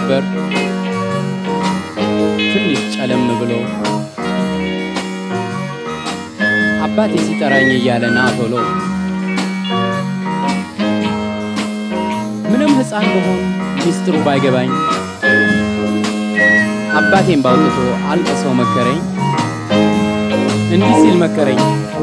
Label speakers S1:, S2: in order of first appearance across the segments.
S1: ነበር ትንሽ ጨለም ብሎ አባቴ ሲጠራኝ እያለ ና ቶሎ ምንም ሕፃን በሆን ሚስጥሩ ባይገባኝ አባቴን ባውጥቶ አልቅሰው መከረኝ እንዲህ ሲል መከረኝ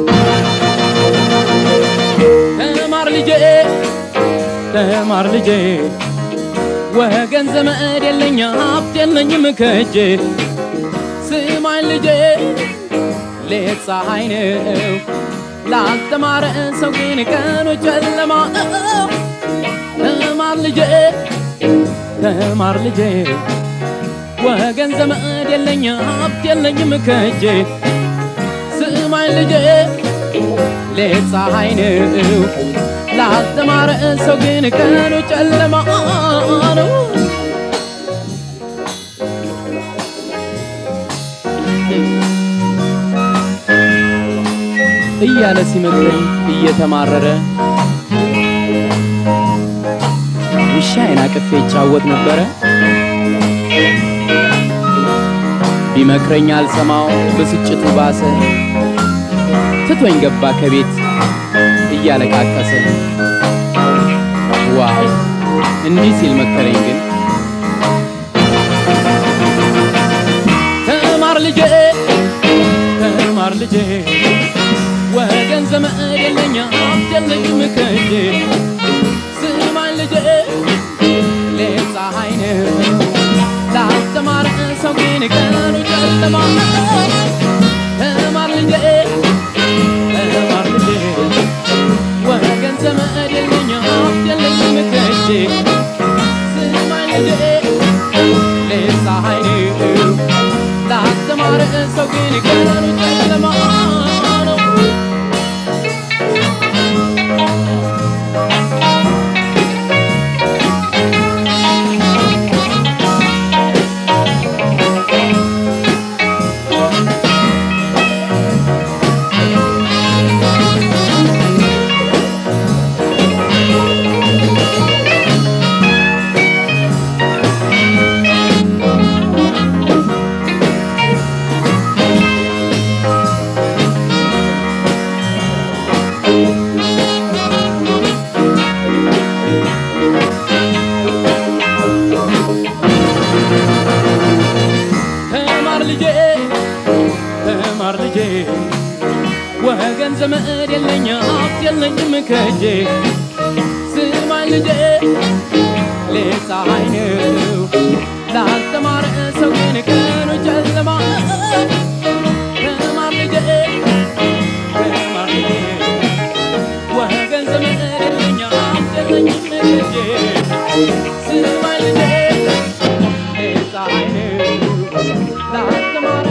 S1: ተማር ልጄ ተማር ልጄ ወገን ዘመድ የለኝ ሀብት የለኝም ከእጄ ስማኝ ልጄ ሌት ፀሐይ ነው ላልተማረ ሰው ግን ቀኑ ጨለማ ነው። ተማር ልጄ ተማር ልጄ ወገን ዘመድ የለኝ ሀብት የለኝም ከእጄ ስማኝ ልጄ ሌት ፀሐይ ነው ላልተማረ ሰው ግን ቀኑ ጨለማ ነው። እያለ ሲመክረኝ እየተማረረ ውሻዬን አቅፌ ይጫወት ነበረ። ቢመክረኝ አልሰማው ብስጭቱ ባሰ፣ ትቶኝ ገባ ከቤት እያለቃቀሰ። ዋው እንዲህ ሲል መከረኝ ግን ተማር ልጄ ተማር ልጄ ወገን ዘመድ የለኝ ሀብት የለኝም ከእጄ ስማኝ ልጄ ሌት ፀሐይ ነው ላልተማረ ሰው ግን ቀኑ ጨለማ ነው። ተማር ልጄ ተማር ልጄ ወገን ዘመድ የለኝ ሀብት የለኝም ከእጄ ስማኝ ልጄ ሌት ፀሐይ ነው ላልተማረ ሰው ግን ቀኑ ጨለማ ነው። ተማር ልጄ ተማር ልጄ ወገን ዘመድ የለኝ ሀብት የለኝም ከእጄ ስማኝ ልጄ ሌት ፀሐይ ነው ላልተማረ ሰው ግን ቀኑ ጨለማ ነው። ተማር ልጄ ተማር ልጄ ወገን ዘመድ የለኝ ሀብት የለኝም ከእጄ ስማኝ ልጄ ሌት ፀሐይ ነው ላልተማረ